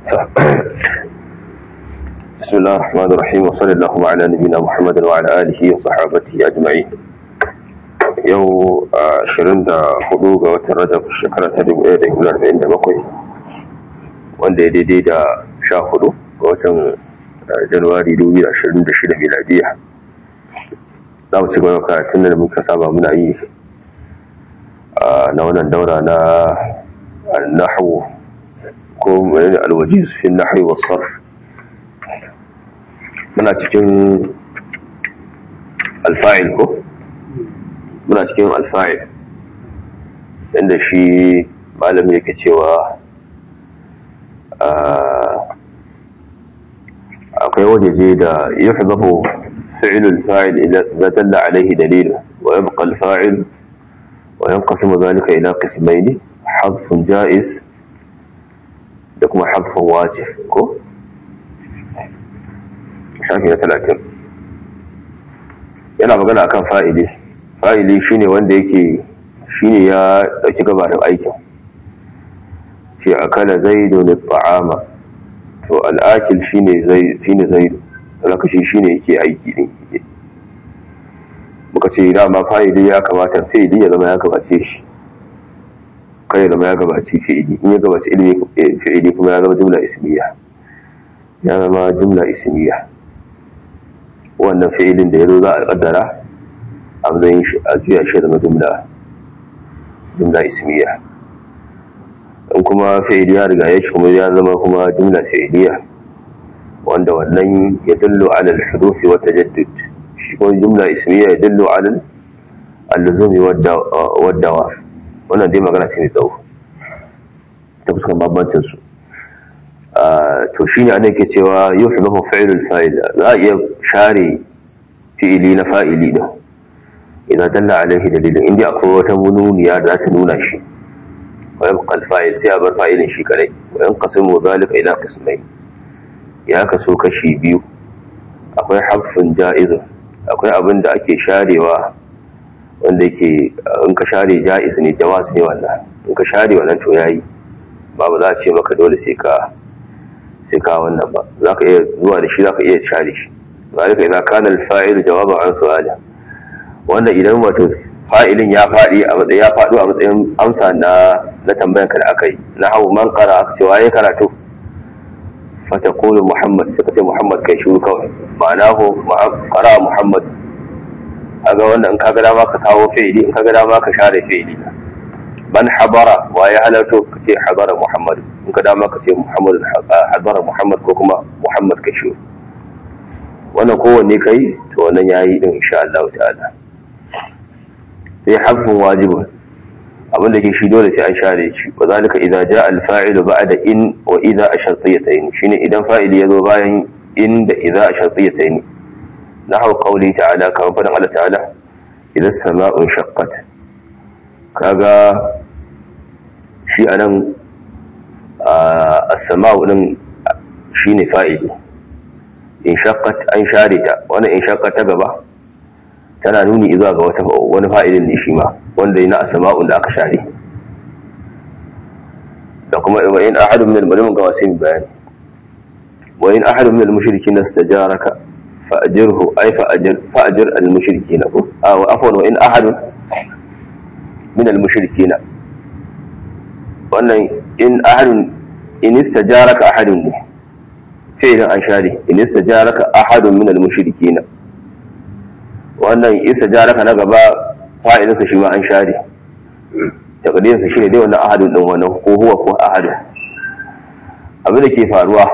بسم الله الرحمن الرحيم وصلى الله على نبينا محمد وعلى آله وصحابته أجمعين yau ashirin da hudu ga watan rajab shekara ta dubu ɗaya da hudu arba'in da bakwai wanda ya daidai da sha hudu ga watan januwari dubu da ashirin da shida miladiya za mu ci gaba karatun da muka saba muna yi na wannan daura na nahu ko mai alwajiz fi nahwi was sarf muna cikin alfa'il ko muna cikin alfa'il inda shi malam yake cewa akwai wajeje da ya fi zafo fi'ilul fa'il idan dalla alaihi dalilu wa yabqa al-fa'il wa yanqasimu dhalika ila qismayn hadfun ja'iz da kuma hadfun wajib ko shafi na 30 yana magana akan fa'ili fa'ili shine wanda yake shine ya dauki gabarin aikin ce akala zaidu ne ta'ama to al'akil shine zai shine zaidu alaka shi shine yake aiki din muka ce dama fa'ili ya kamata fi'ili ya zama ya gabace shi kai zama ya gabace fi'ili in ya gabace ilmi fi'ili kuma ya zama jumla ismiya ya zama jumla ismiya wannan fi'ilin da ya zo za a kaddara a matsayin shi a juya shi zama jumla jumla ismiya in kuma fi'ili ya riga ya shi kuma ya zama kuma jumla fi'iliya wanda wannan ya dallo ala al-hudufi wa tajaddud shi kuma jumla ismiya ya dallo ala al-luzumi wa dawa wannan dai magana ce mai tsawo ta fuskan bambancin su to shine ana ke cewa yuhdahu fi'lul fa'il za a iya share fi'ili na fa'ili din idan dalla alaihi dalilin inda akwai wata mununiya da za ta nuna shi wa yabqa al-fa'il sai a bar fa'ilin shi kadai wa yanqasimu dhalika ila qismayn ya kaso kashi biyu akwai harfin ja'iz akwai abin da ake sharewa wanda yake in ka share ja'iz ne jawaz ne wannan in ka share wannan to yayi babu za a ce maka dole sai ka sai ka wannan ba zaka iya zuwa da shi zaka iya share shi zalika idza kana al-fa'il jawaban an su'ala wanda idan wato fa'ilin ya faɗi a matsayin ya faɗo a matsayin amsa na na tambayan ka da aka yi na hau man qara aka ce waye karatu fa taqulu muhammad sai ka ce muhammad kai shiru kawai ma'ana ko qara muhammad kaga wanda in kaga dama ka kawo fi'ili in kaga dama ka share fi'ili man habara waye halarto ka ce habara muhammad in ka dama ka ce muhammad habara muhammad ko kuma muhammad kai shiru wannan kowanne kai to wannan yayi din insha Allah ta'ala sai harfin wajibin abinda ke shi dole sai an share shi wa zalika idza jaa al-fa'il ba'da in wa idza ashartiyatayn shine idan fa'ili yazo bayan in da idza ashartiyatayn nahu qawli ta'ala kamar fadan Allah ta'ala idza as-sama'u shaqqat kaga shi anan as-sama'u din shine fa'ili in shaqqat an share ta wannan in shaqqat ta gaba tana nuni zuwa ga wata wani fa'ilin ne shi ma wanda yana asma'un da aka share da kuma wa in ahadun min al-mulmin ga wasin bayani wa in ahadun min al-mushrikin istajaraka fa'jirhu ay fa'jir fa'jir al-mushrikin ko ah wa afwan wa in ahadun min al-mushrikin wannan in ahadun in istajaraka ahadun ne fi'lan an share in istajaraka ahadun min al-mushrikin wannan isa jaraka na gaba fa'ilinsa shi ma an share takadirinsa shi ne dai wannan ahadun ɗin wannan ko huwa ko ahadun abin da ke faruwa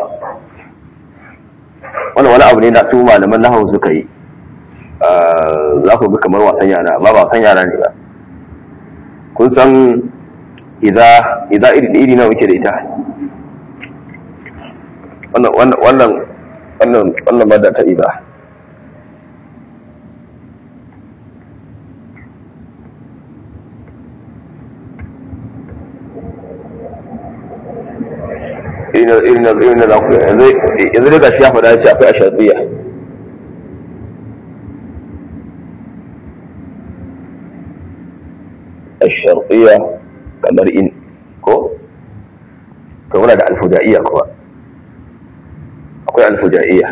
wannan wani abu ne da su malaman nahawu suka yi za ku ga kamar wasan yara amma ba wasan yara ne ba kun san idza idza iri iri nawa muke da ita wannan wannan wannan wannan madda ta idza irin na za ku yanzu daga shi ya faɗa ce akwai a shatsiya a shartsiya kamar in ko to muna da alfudaiya kuma akwai alfujaiya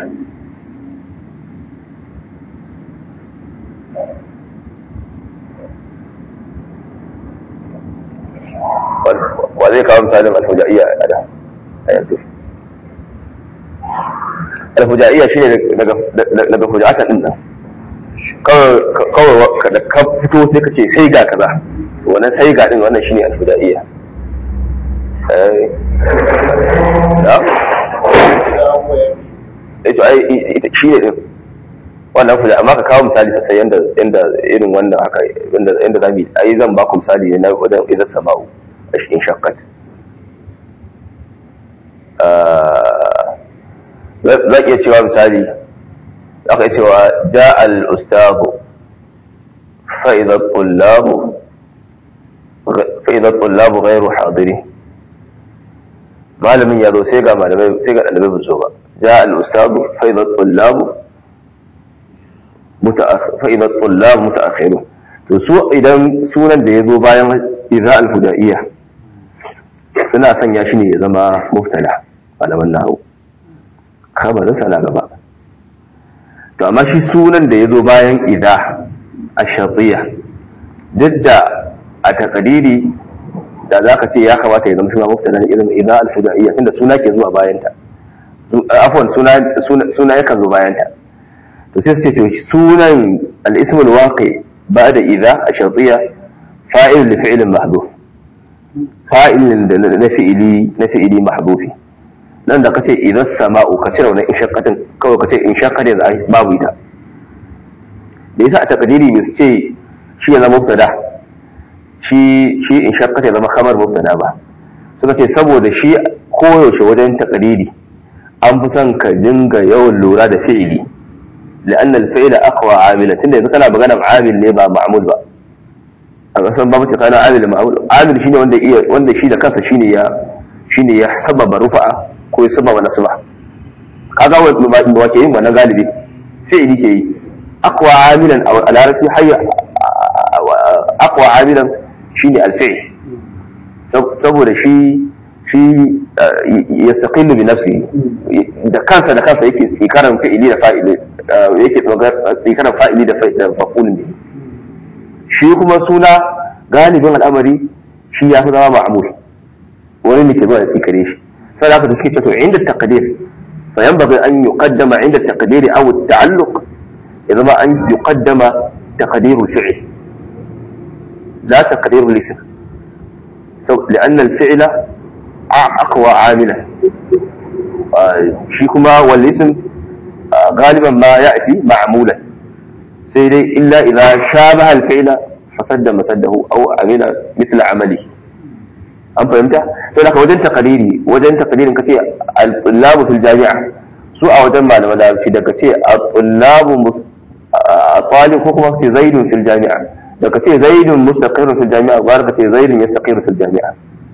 wa zai kawo misalin alfujaiya a da a yanzu alfujaiya shi ne daga fujatan din nan kawai da ka fito sai ka ce sai ga kaza wannan sai ga din wannan shine alfujaiya na? ito ai shi ne din wannan fuja amma ka kawo misali sosai yanda yanda irin wannan haka yanda yanda zamu ai zan ba ku misali ne na wajen idan sama'u a cikin shakkat za iya cewa misali za ka iya cewa ja al-ustahu فإذا الطلاب فإذا الطلاب غير حاضرين malamin ya zo sai ga malamai sai ga dalibai ba zo ba ja al ustad fa idha tullab mutaakhir fa idha tullab mutaakhirun to su idan sunan da ya zo bayan idza al hudaiya suna sanya shi ne ya zama mubtada malaman nahwu khabarin sa na gaba to amma shi sunan da ya zo bayan idza ash-shartiyya duk da a takadiri da za ka ce ya kamata ya zama shi ma mubtada irin idza al-fudaiya tunda suna ke zuwa bayan ta afwan suna suna yakan zo bayan ta to sai ce to sunan al-ism al-waqi ba'da idza ash-shartiyya fa'il li fi'l mahdhuf fa'il na fi'ili na fi'ili mahdhufi nan da kace idza sama'u ka cire wannan inshaqqatin kawai kace inshaqqatin babu ita da yasa a takdiri ne su ce shi ya zama mubtada shi shi in shakka ya zama kamar mubtada ba suka ce saboda shi koyaushe wajen takariri an fi son ka dinga yawan lura da fi'ili لأن الفعل أقوى عاملا تunda yanzu kana magana amil ne ba ma'mul ba a kasan ba mace kana amil ma'mul amil shine wanda iya wanda shi da kansa shine ya shine ya sababa rufa'a ko ya sababa nasba kaga wa ke yin wannan galibi fi'ili ke yi aqwa amilan a larabci hayya aqwa amilan shine alfi'l saboda shi shi yastaqillu bi nafsi da kansa da kansa yake tsikaran fi'ili da fa'ili yake tsikaran fa'ili da maf'ulun ne shi kuma suna galibin al'amari shi ya fi zama ma'mul wani ne ke zuwa da tsikare shi sai da suke ce to inda taqdir fa yanbaghi an yuqaddama inda taqdir aw at-ta'alluq ya zama an yuqaddama taqdir al-fi'l لا تقدير الاسم لأن الفعل أقوى عاملا شيكما والاسم غالبا ما يأتي معمولا سيدي إلا إذا شابه الفعل فسد مسده أو عمل مثل عمله أم فهمت؟ فلك وجن تقديري وجن تقديري كتير الطلاب في الجامعة سوء وجن ما لما في دكتي الطلاب الطالب حكمه في زيد في الجامعة da ka ce zaidun mustaqirun fil jami'a gwara ka ce zaidun yastaqiru fil jami'a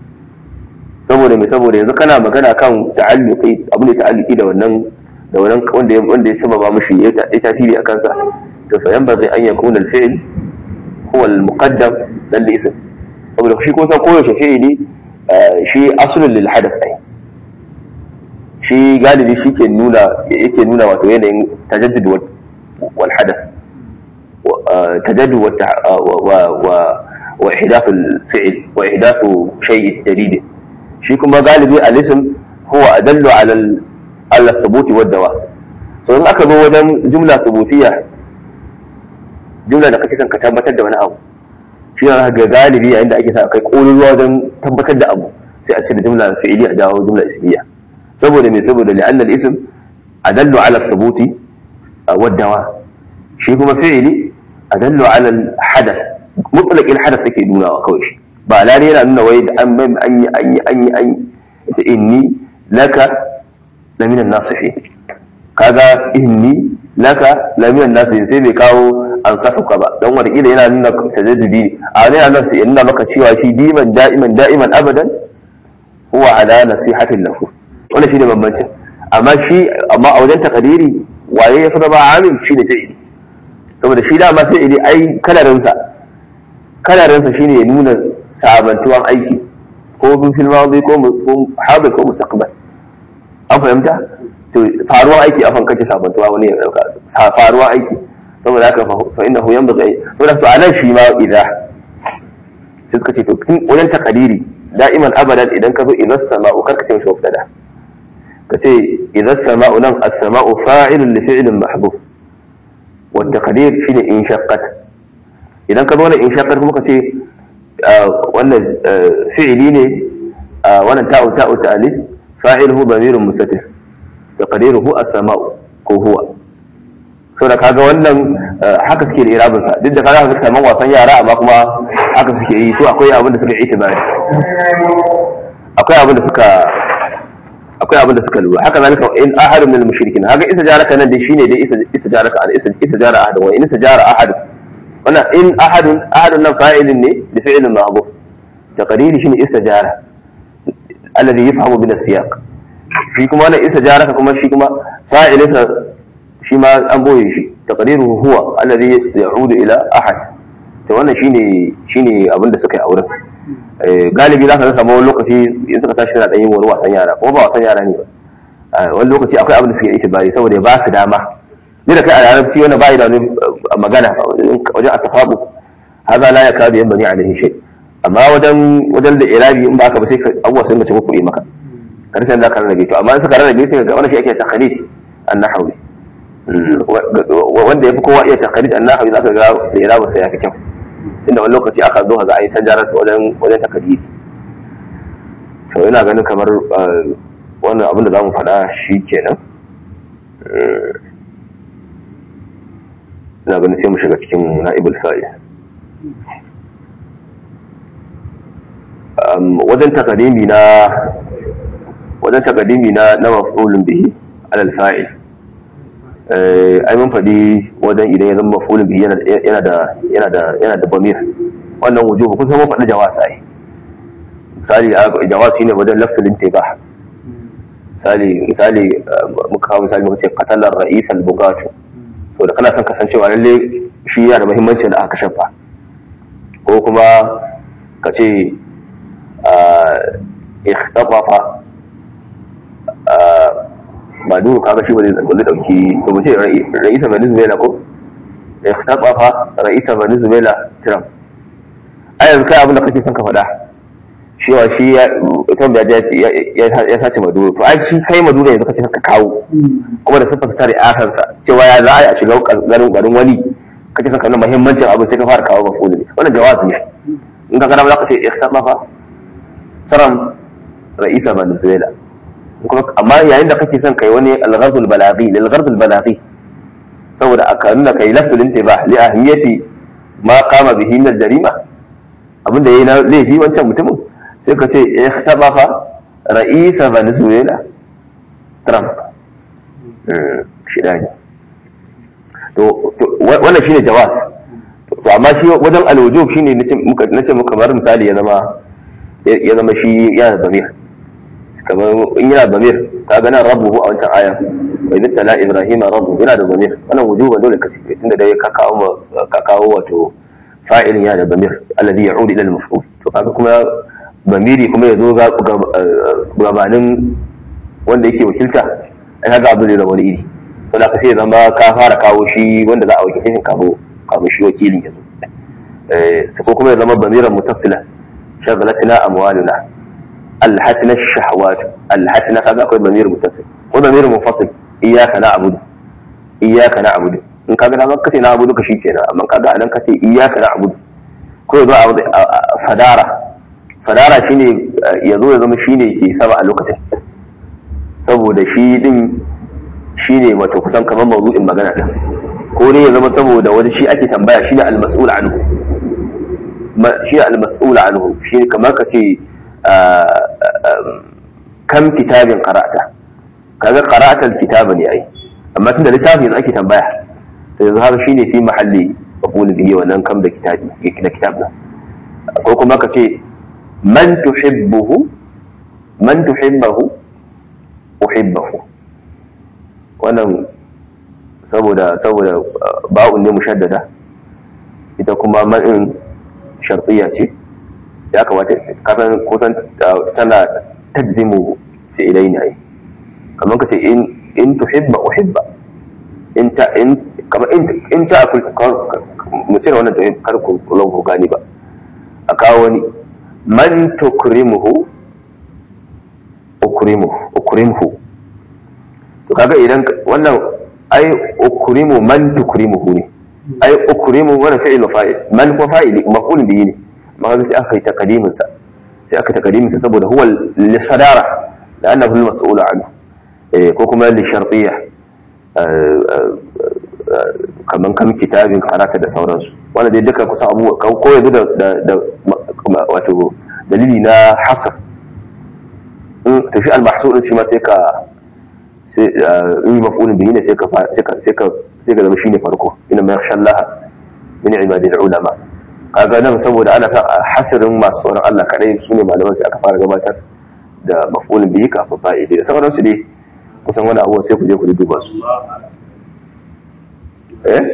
saboda me saboda yanzu kana magana kan ta'alluqi abu ne ta'alluqi da wannan da wannan wanda wanda ya sababa mishi ya tasiri akan sa to fa yan bazai an yakuna al fi'l huwa al muqaddam dan ism saboda shi ko san koyaushe fi'ili shi aslun lil hadath ai shi galibi shi ke nuna yake nuna wato yanayin tajaddud wal hadath تجدد والتع... و... و... وإحداث الفعل وإحداث شيء جديد شيء كما غالبي الاسم هو أدل على ال... على الثبوت والدواء so in aka zo wajen jumla thubutiyya jumla da kake son ka tabbatar da wani abu shi ne ga galibi yayin da ake sa kai kololuwa wajen tabbatar da abu sai a cire jumla fi'ili a dawo jumla ismiya saboda me saboda li'anna al-ism adallu ala thubuti wa dawa shi kuma fi'ili adallu ala al-hadath mutlaq al-hadath take nuna wa kawai shi ba lare yana nuna wai da an an yi an yi an yi an yi inni laka la min an-nasihin kaga inni laka la min an-nasihin sai bai kawo an safuka ba dan wanda kila yana nuna tajaddudi a ne yana nuna yana maka cewa shi diman da'iman da'iman abadan huwa ala nasihatin lahu wannan shine bambancin amma shi amma a wajen takadiri waye ya fi zama amin shi ne fi'ili saboda shi dama fi'ili ai kalarinsa kalarinsa shine ya nuna sabantuwan aiki ko bin fil madi ko hadir ko mustaqbal an fahimta to faruwar aiki afan kace sabantuwa wani ya dauka faruwar aiki saboda haka fa innahu yanbaghi saboda to anan shi ma idza sai suka ce to wajen takadiri da'iman abadan idan ka zo idan sama'u kar ka ce mishi mubtada ka ce idan sama'u nan as-sama'u fa'ilun li fi'lin mahbub wa taqdir shine in shaqqat idan ka zo nan in shaqqat kuma ka ce wannan fi'ili ne wannan ta'u ta'u ta'alif fa'iluhu damirun mustatir taqdiruhu as-sama'u ko huwa saboda kaga wannan haka suke da irabin sa duk da kaga haka kaman wasan yara amma kuma haka suke yi su akwai abin da suka yi itibari akwai abin da suka akwai abin da suka lura haka zalika in ahadun min al-mushrikin haka isa jaraka nan dai shine dai isa isa jaraka al isa isa jara ahad wa in isa jara ahad wannan in ahadun ahadun nan fa'ilin ne da fi'ilin ma'ruf taqdiri shine isa jara alladhi yafhamu min as-siyaq shi kuma wannan isa jaraka kuma shi kuma fa'ilinsa shi ma an boye shi taqdiruhu huwa alladhi ya'udu ila ahad to wannan shine shine abin da suka yi auren galibi za ka samu wani lokaci in suka tashi suna yin wani wasan yara kuma ba wasan yara ne ba wani lokaci akwai abin da suke yi bari saboda ba su dama ni da kai a larabci wani ba da magana wajen a tafabu haza la yakadu yan bani alaihi shay amma wajen wajen da irabi in ba ka ba sai abuwa sun mace muku maka karshen da ka rarrabe to amma in suka rarrabe sai ga wannan shi ake takhalid an-nahwi wanda ya fi kowa iya takhalid an-nahwi zaka ga da irabi sai ya fi kyau inda wani lokaci aka zo ga ayi sanjarar su wajen wajen takhalid to ina ganin kamar wannan abin da zamu faɗa shi kenan ina ganin sai mu shiga cikin na'ibul fa'il wajen takadimi na wajen takadimi na na maf'ulun bihi alal fa'il ai mun faɗi wajen idan ya zama maf'ulun bihi yana da yana da yana da bamir wannan wujubu kun san mun faɗi jawaz ai misali jawaz shine wajen lafzul intibah misali misali muka kawo misali muka ce qatala ar-ra'is al-bugatu to da kana son kasancewa lalle shi yana da muhimmanci da aka shafa ko kuma ka ce ikhtatafa ba duk kaga shi ba zai dauki to mu ce ra'isa venezuela ko ikhtatafa ra'isa venezuela trump a yanzu kai abin da kake son ka faɗa cewa shi ya trump ya ya sace maduro to ai shi kai maduro yanzu kace ka kawo kuma da siffar tare akansa cewa ya za a shiga garin garin wani kace son ka nuna muhimmancin abin sai ka fara kawo mafulu ne wannan jawazi ne in ka gana za ka ce ikhtatafa Trump ra'isa Venezuela amma yayin da kake son kai wani al-gharbul balaghi lil gharbul balaghi saboda aka nuna kai lafzul intibah li ahmiyati ma qama bihi min al-jarima abinda yayi na laifi wancan mutumin sai ka ce ikhtabafa ra'isa Venezuela Trump shi ne to wannan shine jawaz to amma shi wajen al-wujub shine nace muka nace muka kamar misali ya zama ya zama shi yana da zamir kamar in yana da zamir ka ga nan rabbuhu a wancan aya wa idza tala ibrahim rabbuhu yana da zamir wannan wujuba dole ka cike tunda dai ka kawo ka kawo wato fa'ilin yana da zamir alladhi ya'ud ila al-maf'ul to kaga kuma zamiri kuma yazo ga gabanin wanda yake wakilta ai kaga abu ne da wani iri to da ka sai zama ka fara kawo shi wanda za a wakilce shi kafin kafin shi wakilin yazo eh sai ko kuma ya zama zamiran mutasila شغلتنا أموالنا ألهتنا الشهوات ألهتنا كذا أقول ضمير متصل وضمير منفصل إياك نعبد إياك نعبد in kaga na kace na abudu ka shikenan amma kaga anan kace iyyaka na'budu ko yazo a sadara sadara shine yazo ya zama shine ke sama a lokacin saboda shi din shine wato kusan kamar mawdu'in magana din ko ne ya zama saboda wani shi ake tambaya shine al-mas'ul anhu shi al-mas'ul anhu shi kamar ka ce kam kitabin qara'ta kaga qara'ta al-kitaba ne ai amma tunda littafi yanzu ake tambaya to yanzu haka shine fi mahalli maqul bihi wannan kam da kitabi da kitab na ko kuma ka ce man tuhibbuhu man tuhibbuhu uhibbuhu wannan saboda saboda ba'un ne mushaddada ita kuma man shartiya ce ya kamata kasan kusan tana tajzimu fi'ilai ne ai kamar ka ce in in tuhibba uhibba in ta in kamar in in ta akul mu cire wannan tuhib kar ku kullum ku gani ba a kawo wani man tukrimuhu ukrimuhu ukrimuhu to kaga idan wannan ai ukrimu man tukrimuhu ne ai ukrimu wannan fi'il fa'il man ko fa'ili maf'ul bihi ne amma kaga sai aka yi takadimin sa sai aka takadimin sa saboda huwa li sadara la'annahu al-mas'ul anhu eh ko kuma li shartiyya kaman kan kitabin karata da sauransu wanda dai duka kusan abubuwa ko yanzu da wato dalili na hasar to shi al-mahsud shi ma sai ka sai in maf'ulun bihi ne sai ka sai ka sai ka sai ka zama shine farko inna ma yakhsha Allah min ibadil ulama kaga nan saboda ana sa hasirin masu tsoron Allah kadai su ne malaman sai aka fara gabatar da maf'ulun bihi kafin fa'ili da sauransu dai kusan wani abuwa sai ku je ku duba su eh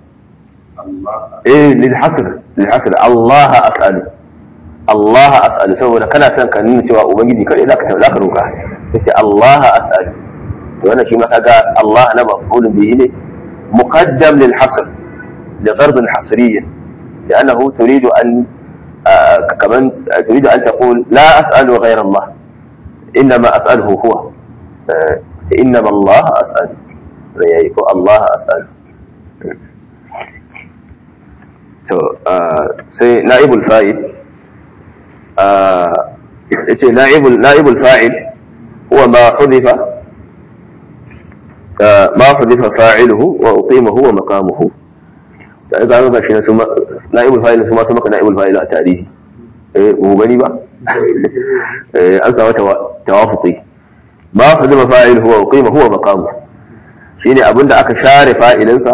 eh lil hasr lil hasr Allah as'alu Allah as'alu saboda kana son ka nuna cewa ubangiji kai zaka zaka roka sai Allah as'alu to wannan shi ma kaga Allah na maf'ulun bihi ne muqaddam lil hasr li gharb hasriyya لأنه تريد أن آه كمان تريد أن تقول لا أسأل غير الله إنما أسأله هو آه إنما الله أسأل الله أسأل so sai na'ibul fa'il yace na'ibul na'ibul fa'il huwa ma hudifa ma hudifa fa'iluhu wa uqimahu wa maqamuhu da ga ga shi na na'ibul fa'il su ma su maka na'ibul fa'il a tarihi eh mu gani ba eh an samu tawafuqi ma hudifa fa'iluhu wa uqimahu wa maqamuhu shine abinda aka share fa'ilinsa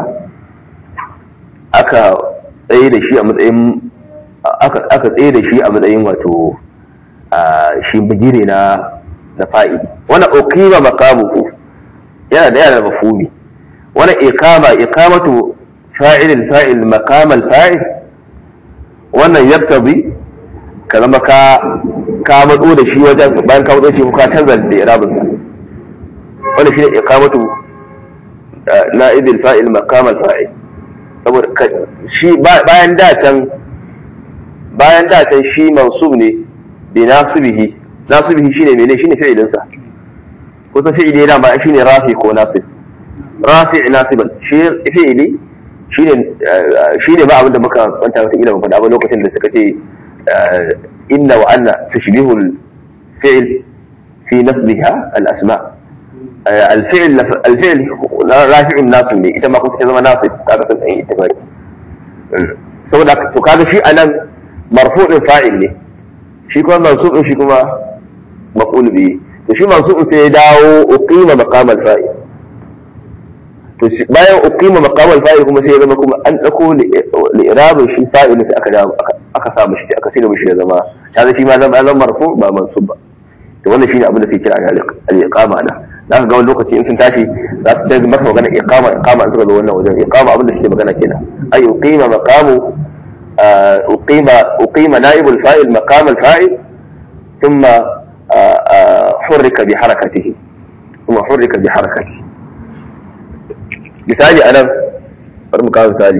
aka tsaye da shi a matsayin aka tsaye da shi a matsayin wato shi bigire na na fa'ili wannan uqima maqamuhu yana da yana mafhumi wannan iqama iqamatu fa'il al-fa'il maqam al-fa'il wannan yaktabi ka zama ka ka matso da shi wajen bayan ka matso shi ka canza da irabin sa wannan shine iqamatu na'ib al-fa'il maqam al-fa'il saboda shi bayan da can bayan da can shi mansub ne bi nasibihi nasibihi shine mene shine fi'ilin sa ko sa fi'ili da ba shine rafi ko nasib rafi nasiban shi fi'ili shine shine ba abinda muka kwanta wata ila faɗa ba lokacin da suka ce inna wa anna tashbihu al-fi'l fi nasbiha al-asma' الفعل الفعل رافع الناصب ne ita ma kuma ta zama nasib kaga sun yi ittifaqi saboda to kaga shi anan marfu'in fa'il ne shi kuma mansubin shi kuma maf'ul bihi to shi mansubin sai ya dawo uqima maqam al-fa'il to bayan uqima maqam al-fa'il kuma sai ya zama kuma an dauko li'irabin shi fa'il sai aka dawo aka sa mishi aka sai mishi ya zama kaga shi ma zama zama marfu ba mansub ba to wannan shine abin da sai kira al-iqama da za ka ga wani lokaci in sun tashi za su daga maka magana iqama iqama in suka zo wannan wajen iqama abin da suke magana kenan ay uqima maqamu uqima uqima naib al-fa'il maqam al-fa'il thumma hurrika bi harakatihi thumma hurrika bi harakatihi misali anan bari mu kawo misali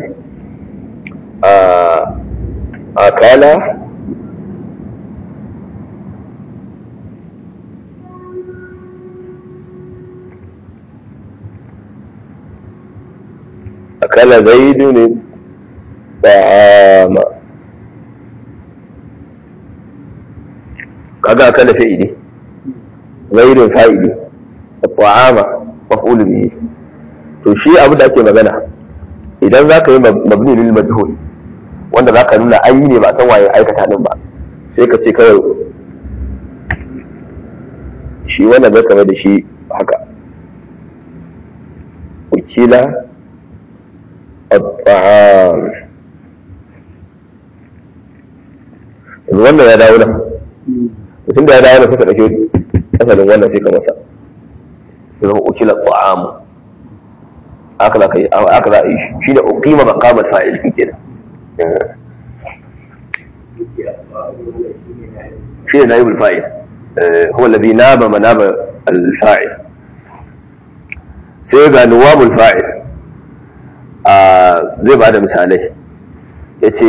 akala أكل زيد الطعام kaga akala fi'ili zaidun fa'ili at-ta'ama maf'ul bihi to shi abu da ake magana idan zaka yi mabni lil majhul wanda zaka nuna an yi ne ba san waye aikata din ba sai ka ce kawai shi wannan zaka mai da shi haka ukila الطعام wannan ya dawo nan mutum da ya dawo nan suka ɗauke asalin wannan sai ka masa ya zama ukila ta'am aka za a yi shi da uqima maqamat fa'il fi kenan shi ne naibul fa'il huwa alladhi naba manaba al-fa'il sai ga nuwabul fa'il zai ba da misalai ya ce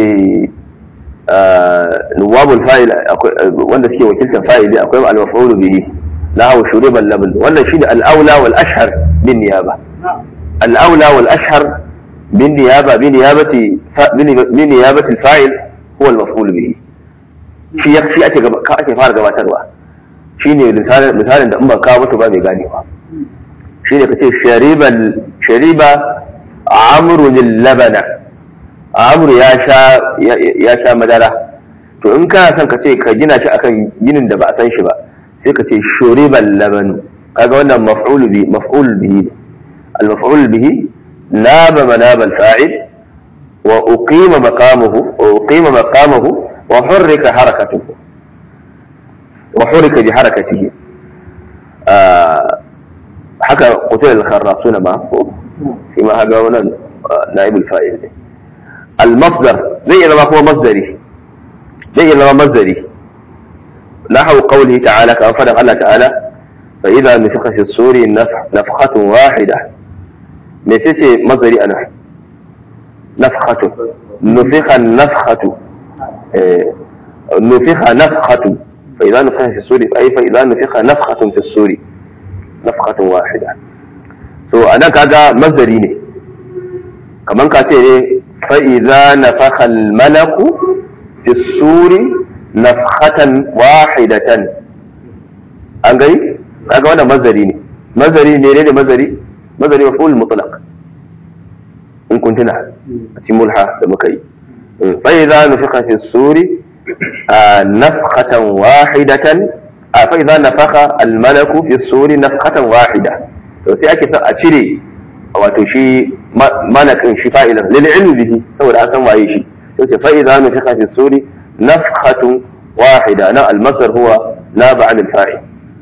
nuwabul fa'il wanda suke wakiltar fa'ili akwai al-maf'ul bihi lahu shuriban laban wannan shi da al-aula wal ashhar bin niyaba al-aula wal ashhar bin niyaba bin niyabati bin niyabati al-fa'il huwa al-maf'ul bihi shi ya shi ake ka ake fara gabatarwa shine misalin misalin da in ba kawo mutu ba mai ganewa shine kace shariban shariba amru labana amru ya sha ya sha madara to in kana son ka ce ka gina shi akan ginin da ba a san shi ba sai ka ce shuriban labanu kaga wannan maf'ul bi maf'ul bihi al maf'ul bihi naba manaba al fa'il wa uqima maqamuhu wa uqima maqamuhu wa hurrika harakatuhu wa hurrika bi harakatihi haka qutil al kharrasuna ma ko shi ma haga wannan naib al fa'il ne al masdar zai iya zama kuma masdari zai iya zama masdari نحو قوله تعالى كما فرق الله تعالى فإذا نفخ في الصور نفخة واحدة متى مصدري أنا نفخة نفخ النفخة نفخ نفخة فإذا نفخ في الصور أي فإذا نفخ نفخة في الصور نفخة واحدة so anan kaga masdari ne kaman ka ce ne fa idza nafakha al malaku fi suri nafhatan wahidatan an gani kaga wannan mazari ne mazari ne ne mazari mazari maf'ul mutlaq in kun tuna a cikin mulha da muka yi fa idza nufiqa fi suri nafkhatan wahidatan fa idza nafakha al malaku fi suri nafkhatan wahida to sai ake son a cire wato shi malakin shi fa'ilan lil ilmi bihi saboda an san waye shi to ce fa idza nufiqa fi suri نفخة واحدة لا المصدر هو ناب عن الفاعل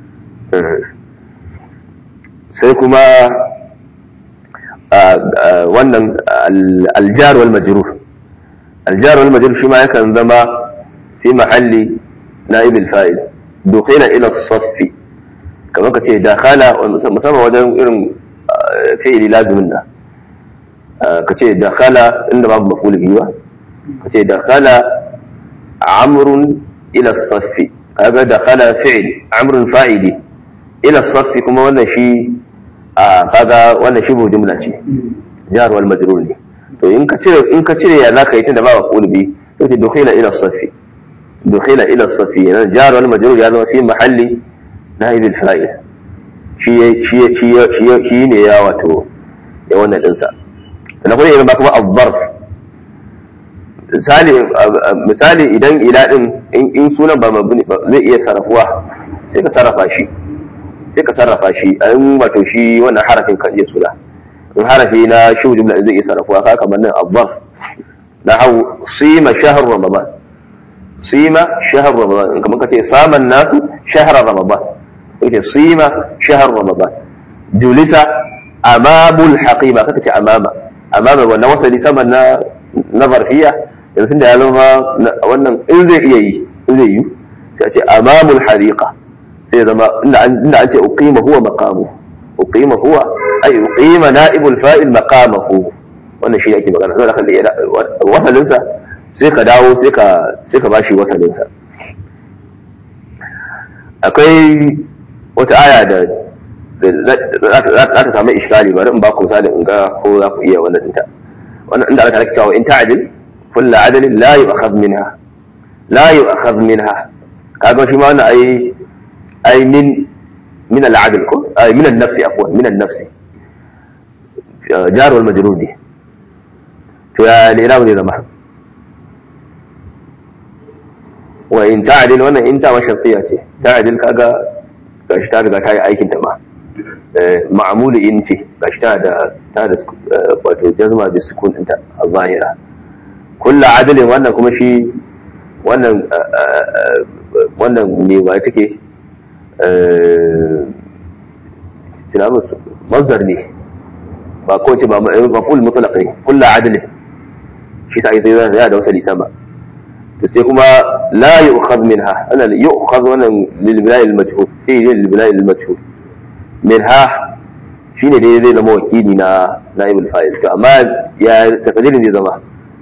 سيكما wannan aljar wal majrur aljar wal majrur shi ma yakan zama fi mahalli na'ib al fa'il dukhila ila as-saff kamar ka ce dakhala musamman wajen irin fi'ili lazimin da ka ce dakhala inda babu maf'ul bihi ba ka ce dakhala amrun ila saffi kaga da khala fi'l amrun fa'ili ila saffi kuma wannan shi a kaga wannan shi bu jumla ce jar wal majrur ne to in ka cire in ka cire ya zaka yi tunda ba maqul bi to ce dukhila ila saffi dukhila ila saffi yana jar wal majrur ya zama fi mahalli naib al fa'il shi shi shi shi ne ya wato ya wannan dinsa na kuma yana ba kuma ad-darf misali idan ila din in sunan ba mabni zai iya sarrafuwa sai ka sarrafa shi sai ka sarrafa shi a yin wato shi wannan harafin kan iya suna in harafi na shi jumla zai iya sarrafuwa ka kamar nan abbas na hau sima shahar ramadan sima shahar ramadan kamar ka ce saman nasu shahar ramadan kace sima shahar ramadan julisa amamul haqiba kaka ce amama amama wannan wasali saman na na zarfiya yanzu da ya zama wannan in zai iya yi in zai yi sai a ce amamul hariqa sai ya zama inda an ce uqima huwa maqamu uqima huwa ay uqima na'ibul fa'il maqamahu wannan shi ake magana sai ka wasalin sa sai ka dawo sai ka sai ka bashi wasalin sa akwai wata aya da za ta samu iskali bari in ba ku misali in ga ko za ku iya wannan dinta wannan inda aka cewa in ta'dil كل عدل لا يؤخذ منها لا يؤخذ منها kaga shi ma wannan ai ai min min al-adl ko ai min an-nafs afwan min an-nafs jar wal majrur ne to ya ne rawu ne zama wa in ta'dil wannan in ta wa shafiya ce ta'dil kaga gashi ta riga ta yi aikin ta ma ma'mulu in ce gashi ta da ta da wato jazma bi sukun ɗinta a zahira kulla adalin wannan kuma shi wannan wannan ne ba take tunamu mazdar ne ba ko ce ba maful mutlaq ne kulla adalin shi sai sai zai da wasali sama to sai kuma la yu'khadh minha ana yu'khadh wannan lil bina'i al majhul fi lil bina'i al majhul minha shine dai zai zama wakili na naibul fa'il to amma ya takadirin zai zama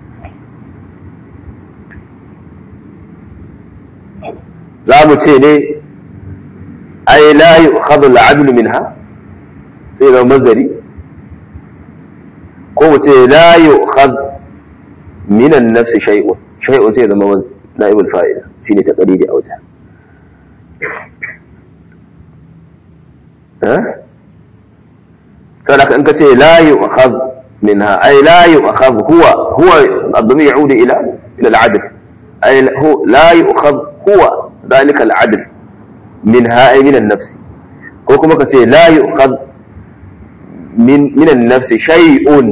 za mu ce ne ai la yu'khadhu al-'adl minha sai zama mazari ko mu ce la yu'khadh min an-nafs shay'un shay'un sai zama naibul fa'il shine takadiri a wajen فلك انك لا يؤخذ منها اي لا يؤخذ هو هو الضمير يعود الى الى العدل اي هو لا يؤخذ هو ذلك العدل منها اي من النفس ko kuma ka ce la yu'khad min min an-nafs shay'un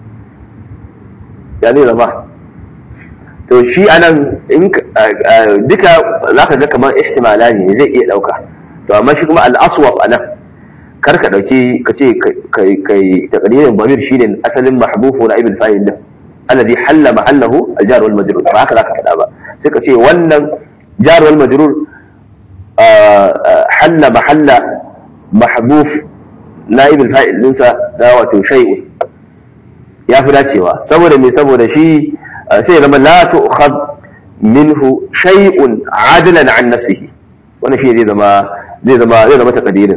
yani zama to shi anan in duka zaka ga kamar ihtimala ne zai iya dauka to amma shi kuma al-aswab anan kar ka dauki ka ce kai kai taqdirin bamir shine asalin mahbufu na ibn fa'il din alladhi halla mahallahu al-jar wal majrur ba haka zaka faɗa ba sai ka ce wannan jar wal majrur halla mahalla mahbuf na ibn fa'il dinsa da wato shay'un ya fi dacewa saboda me saboda shi sai ya zama la tu'khad minhu shay'un adalan an nafsihi wannan shi zai zama zai zama zai zama taqdirin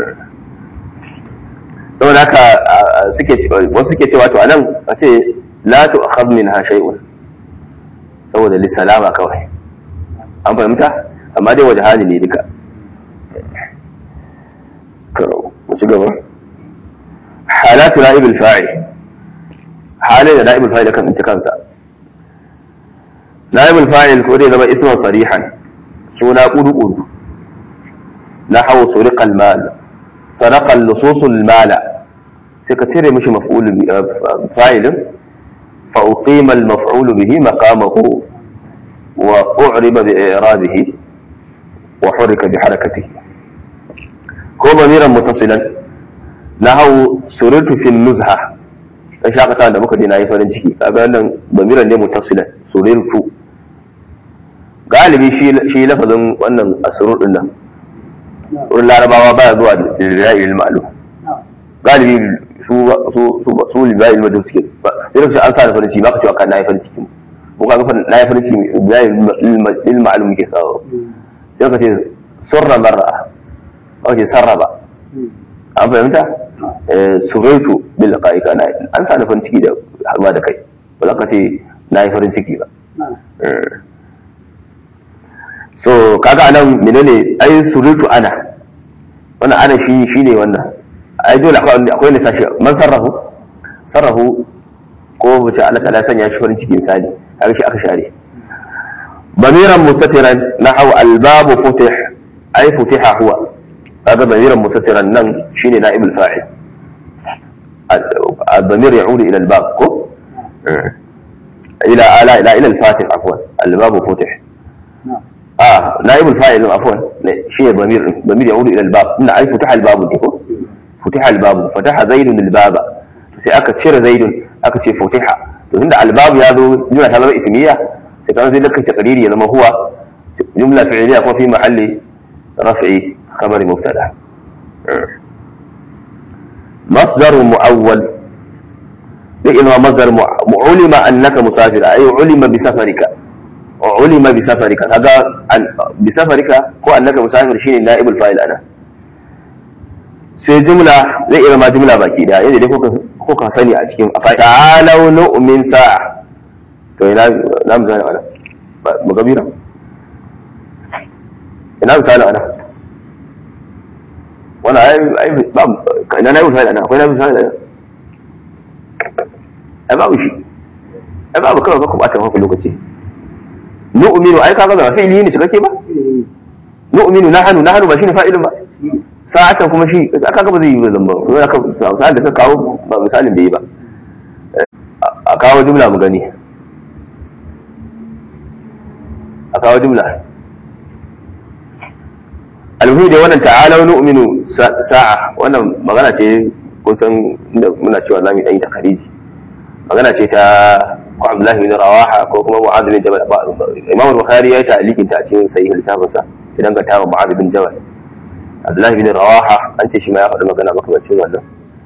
saboda haka suke wasu suke cewa to anan a ce la tu'khad minha shay'un saboda li salama kawai an fahimta amma dai waje hali ne duka mu ci gaba halatu na'ib al-fa'il halin da na'ib al-fa'il kan ci kansa na'ib al-fa'il ko dai zama isman sarihan suna kudu kudu نحو سرق المال سرق اللصوص المال سكتير مش مفعول فاعل فأقيم المفعول به مقامه وأعرب بإعرابه وحرك بحركته كو ضميرا متصلا نحو سررت في النزهة dan shakata da muka je na yi farin ciki kaga wannan bamiran ne mutasila surirtu galibi shi lafazin wannan asrur din nan wurin larabawa baya zuwa da lillahi ma'lum galibi su su su su lillahi al suke sai lokacin an sa da farin ciki ba ka cewa kan nayi farin ciki ko ka ga nayi farin ciki lillahi al ma'lum ke sawo sai ka ce surra marra ko ce sarraba an fahimta suraitu bil qaika na an sa da farin ciki da harba da kai ba za ka ce nayi farin ciki ba so kaga anan menene ai surutu ana wannan ana shi shine wannan ai dole akwai akwai ne sashi man sarrafu sarrafu ko bace Allah ta sanya shi farin ciki misali kaga shi aka share bamiran mustatiran nahu albabu futih ai futiha huwa kaga bamiran mustatiran nan shine naibul fa'il الضمير يعود الى الباب كو الى الى الى الى الفاتح عفوا الباب فتح اه نائب الفاعل عفوا شيء ضمير ضمير يعود الى الباب ان اي فتح الباب ديكو فتح الباب فتح زيد الباب sai aka cire zaidun aka ce futiha to tunda albab ya zo jumla ta zama ismiya sai kan sai lakka taqdiri ya zama huwa jumla fi'liya ko fi mahalli raf'i khabari mubtada مصدر مؤول لإنه مصدر علم أنك مسافر أي علم بسفرك علم بسفرك هذا بسفرك هو أنك مسافر شيء نائب الفاعل أنا sai jumla zai iya ma jumla baki da yadda dai kuka sani a cikin a ta'alau nu'min sa'a to ina na misali ana mu gabira ina misali ana wannan ai ai ba ina na misali ana akwai na misali ana ai babu shi ai babu kawai ka bata maka lokaci nu'minu ai kaga ba fi'ili ne cikakke ba nu'minu nahnu nahnu ba shine fa'ilin ba sa'atan kuma shi aka ga ba zai yi ba zamba ko aka sa'an da suka kawo ba misalin da yi ba a kawo jumla mu gani a kawo jumla almuhi da wannan ta'ala nu'minu sa'a wannan magana ce kun san muna cewa zamu dan yi da khariji magana ce ta ko Abdullahi bin Rawaha ko kuma Mu'adh bin Jabal Imam Bukhari ya yi ta'liqin ta a cikin sahih littafinsa idan ka tawo Mu'adh bin Jabal Abdullahi bin Rawaha an ce shi ma ya faɗi magana makamacin wannan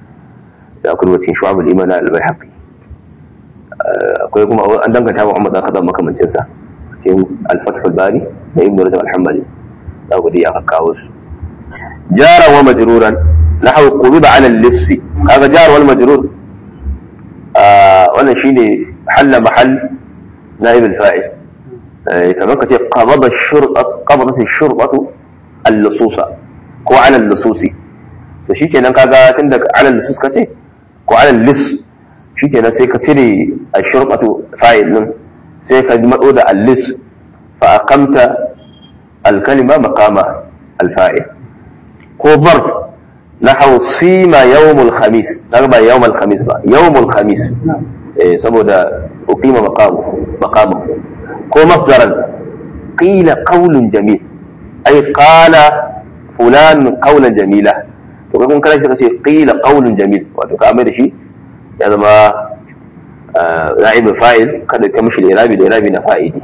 da akwai wacin shu'abul iman na al-bayhaqi akwai kuma an danganta Muhammad dan Khattab makamancin sa cikin al-Fath al-Bari da Ibn Rajab al-Hanbali da gudu ya kawo su jara wa majruran nahwu qubiba ala al-liss kaga jar wal majrur wannan shine halla mahall naib al-fa'il kamar ka ce qabada ash-shurta qabadat ash-shurtatu al-lususa ko ala al-lususi to shikenan kaga tun daga ala al-lusus kace ko ala al-lis shikenan sai ka cire ash-shurtatu fa'il din sai ka matso da al-lis fa aqamta al-kalima maqama al-fa'il ko bar nahwu sima yawm al-khamis kaga ba yawm al-khamis ba yawm al-khamis eh saboda uqima maqamu maqamu ko masdaran qila qawlun jamil ay qala fulan qawlan jamila to kun kana shi kace qila qawlun jamil wato ka mai da shi ya zama na'ib fa'il kada ka mishi irabi da irabi na fa'ili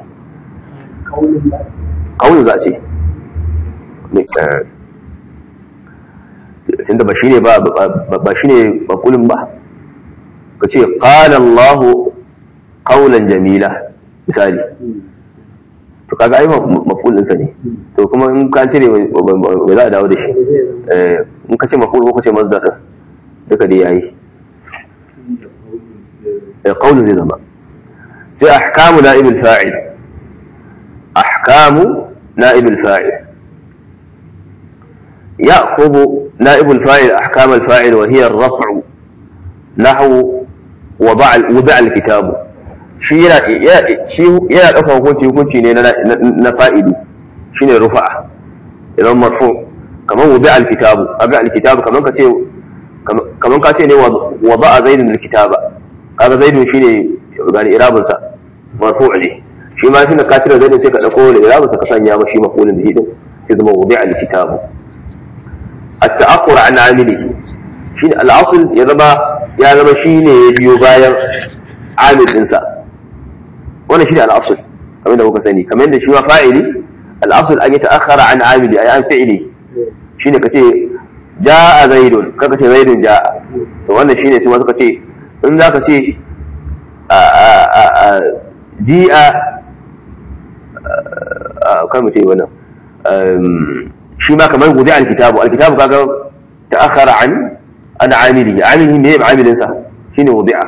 qawlun za ce tunda ba shine ba ba shine maqulun ba kace qala Allahu qawlan jamila misali to kaga ai maful ɗinsa ne to kuma in ka cire mai za a dawo da shi in ka ce maful ko ka ce mazdar din duka dai yayi eh qawlu zai zama sai ahkamu na'ib al-fa'il ahkamu na'ib al-fa'il يأخذ نائب الفاعل أحكام الفاعل وهي الرفع نحو وضع وضع الكتاب shi yana yana ɗaukar hukunci hukunci ne na fa'idi shi ne rufa'a idan marfu kamar wubi alkitabu aga alkitabu kamar ka ce kamar ka ce ne wa ba a zaidun alkitaba kaga zaidun shi ne gani irabinsa marfu ne shi ma shi ne ka cire zaidun sai ka ɗauko da irabinsa ka sanya ma shi mafulin da hidin sai zama wubi alkitabu التأخر عن عامله شين الأصل يا زما يا زما شيء يبيو باير عامل إنسان wannan shi ne al'asul kamar da kuka sani kamar yadda shi ma fa'ili al'asul an yi ta'akhara an amili a an fi'ili shi ne ka ce ja'a zaidun kaka ce zaidun ja'a to wannan shi ne su suka ce in za ka ce ji'a kan mu ce wannan shi ma kamar guzi alkitabu alkitabu kaga ta'akhara an an amili amili ne ya amilinsa shi ne wuzi'a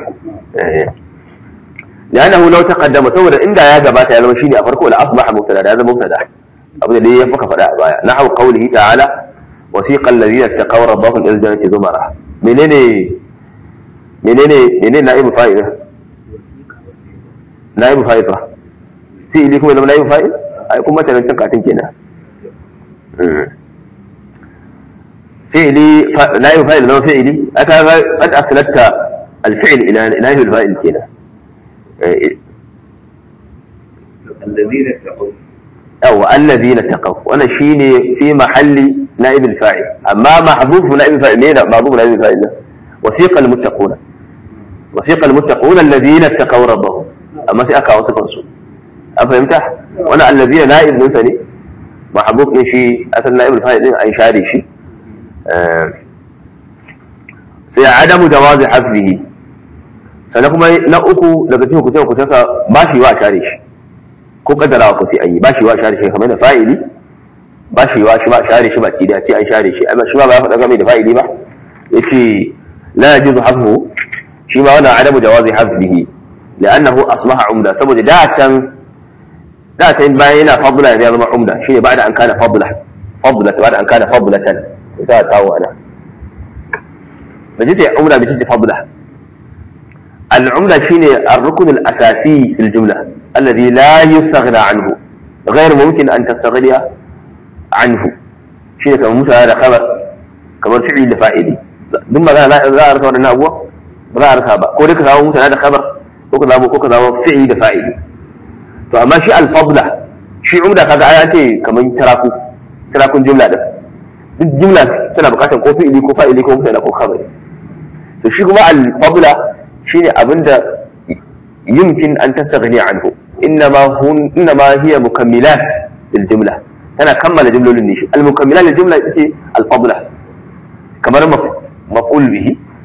لأنه لو تقدم سوى إن يا جبات يا لما شيني أفرقه لأصبح مبتدا هذا مبتدا أبدا ليه يفك فلا نحو قوله تعالى وسيق الذين اتقوا ربهم إلى الجنة زمرا منين منين منين نائب فائد نائب فائد في إليكم إذا نائب فائد أيكم مثلا تنكاتين كنا فعلي نائب فائد لو فعلي أكا قد أسلت الفعل إلى نائب الفائد كنا الذين اتقوا أو الذين اتقوا وانا شيني في محل نائب الفاعل أما محذوف نائب الفاعل مين محذوف نائب الفاعل ده وسيق المتقون وسيق المتقون الذين اتقوا ربهم أما سيأكا وصفا سوء أفهمت وانا الذين نائب ننسني محذوف شيء أصل نائب الفاعل أي شاري شيء آه. سي عدم جواز حفظه sannan kuma na uku daga cikin kuce kucensa ba shi wa share shi ko kaddarawa ko sai an yi ba shi wa share shi kamar da fa'ili ba shi wa shi ba share shi ba ki da ce an share shi amma shi ba ba ya faɗa game da fa'ili ba yace la yajuzu hafhu shi ma wannan adamu jawazi hafzihi li'annahu asbaha umda saboda da can da can bayan yana fadla ya zama umda shine ba'da an kana fadla fadla ba'da an kana fadlatan sai kawo ana baje ce umda bace ce fadla العملة شيء الركن الأساسي في الجملة الذي لا يستغنى عنه غير ممكن أن تستغني عنه شيء كما موسى هذا خبر كما فعل فائدي ثم لا لا لا أرثى ولا أبوه لا أرثى بقى كل كذا موسى هذا خبر وكذا أبوه وكذا فعل فائدي فأما شيء الفضلة شيء عملة كذا آياتي كما تراكو تراكو الجملة ده الجملة تنا بقاتل كو فعلي كو فائدي كو مثلا كو خبري to shi kuma al-fadla shine abinda yumkin an tastaghni anhu innama hun innama hiya mukammilat lil jumla tana kammala jumlolin ne shi al mukammilat lil jumla ita ce al fadla kamar maf'ul bihi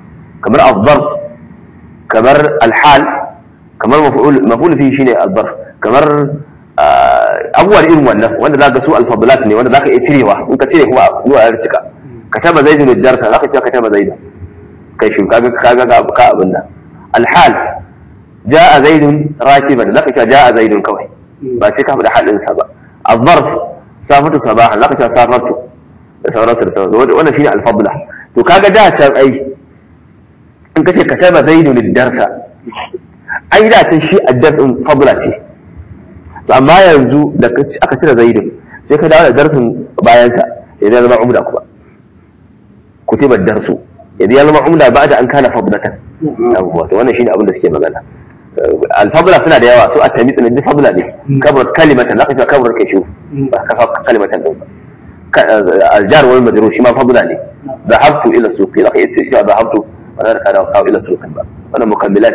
kamar afdar kamar alhal kamar maf'ul fi shine albar kamar abubuwa irin wannan wanda zaka su alfadlat ne wanda zaka iya cirewa in ka cire kuma zuwa ya cika kataba zaidun darsa zaka ce kataba zaidun kai shi kaga kaga ka abin nan alhal jaa zaidun rakiban zaka ce jaa zaidun kawai ba sai ka faɗa halin sa ba الظرف سافرت صباحا لقد سافرت da sauransu da sauransu wannan shine alfadla to kaga da can ai in kace kataba zaidu lidarsa ai da can shi addarsin fadla ce to amma yanzu da aka cire zaidu sai ka dawo da darsin bayan sa idan ya zama umda kuma kutiba darsu idan ya zama umda ba da an kana fadlatan yawwa to wannan shine abin da suke magana alfadla suna da yawa su a tamitsu ne duk fadla ne kabar kalimatan zaka ce kabar kai shi ba ka kalimatan din ba الجار والمجرور شي ما فضلا لي ذهبت الى السوق لقي استشفاء ذهبت وانا كان او الى السوق بقى انا مكملات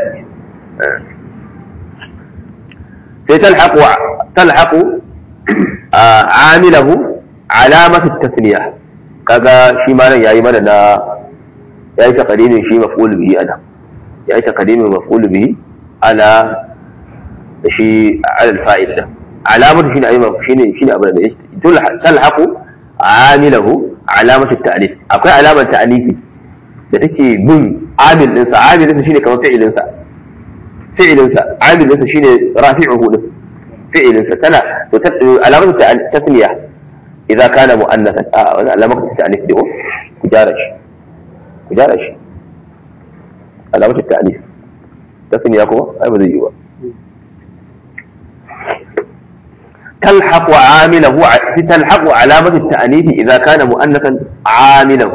سيتلحق تلحق آه عامله علامة التثنية كذا شي ما ياي mana na yayi taqdimin shi maf'ul bihi ana yayi taqdimin maf'ul bihi ala shi ala al-fa'il da alamatu shine ayi shine shine abin da talhaqu amilahu alamatu ta'lif akwai alamar ta'lifi da take bin amil dinsa amil dinsa shine kamar fi'ilin sa fi'ilin sa amil dinsa shine rafi'uhu din fi'ilin sa tana to alamatu tasniya idan kana mu'annathan a wannan alamatu ta'lif din ku jara shi ku jara shi alamatu ta'lif tasniya kuma ai ba zai yi ba تلحق عامله تلحق علامة التأنيث إذا كان مؤنثا عامله